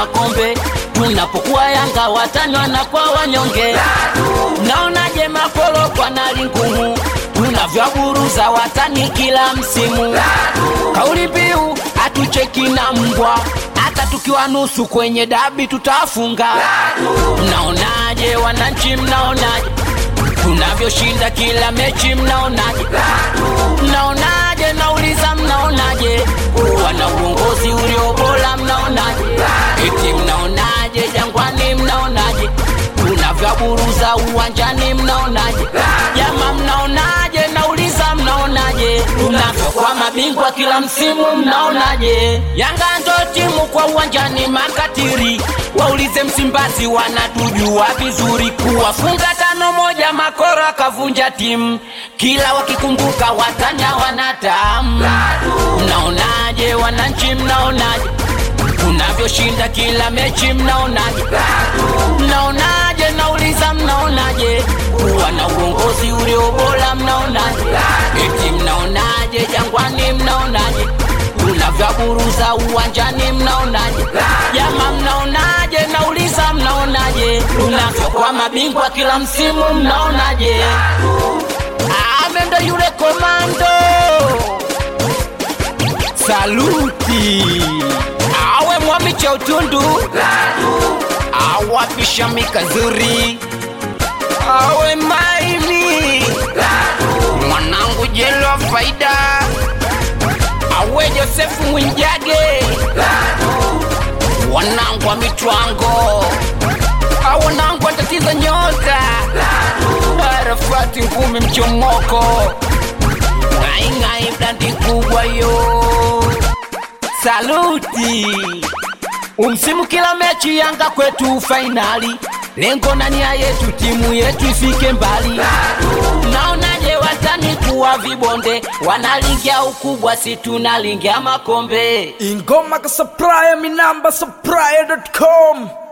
makombe tunapokuwa yanga watani wanakuwa wanyonge naonaje makolo kwa nali ngumu tunavyoburuza watani kila msimu kauli mbiu hatucheki na mbwa hata tukiwa nusu kwenye dabi tutafunga mnaonaje wananchi mnaonaje tunavyoshinda kila mechi mnaonaje mnaonaje nauliza mnaonaje wana uongozi ulio bora mnaonaje eti mnaonaje jangwani mnaonaje tunavyoburuza uwanjani mnaonaje jama mnaonaje nauliza mnaonaje tunavyokuwa mabingwa kila msimu mnaonaje yanga ndo timu kwa uwanjani makatiri waulize msimbazi wanatujua vizuri kuwafunga tano moja makoro akavunja timu kila wakikumbuka watanya wanatamu mnaonaje wananchi mnaonaje tunavyoshinda kila mechi mnaonaje mnaonaje nauliza mnaonaje kuwa na uongozi ulio bora mnaonaje eti mnaonaje jangwani mnaonaje tunavyoburuza uwanjani mnaonaje jama mnaonaje nauliza mnaonaje tunavyokuwa mabingwa kila msimu mnaonaje amendo yule komando saluti awe mwami cha utundu awapisha mikazuri awe maini mwanangu jelo faida awe josefu mwinjage wanangu wa mitwango awanangu watatiza nyota arafati ngumi mchomoko ng'aing'ai blandi kubwa yo saluti umsimu kila mechi yanga kwetu fainali lengo na nia yetu timu yetu ifike mbali naonaje watani kuwa vibonde wanalingia ukubwa si tunalingia makombe ingoma ka supplier mi namba supplier.com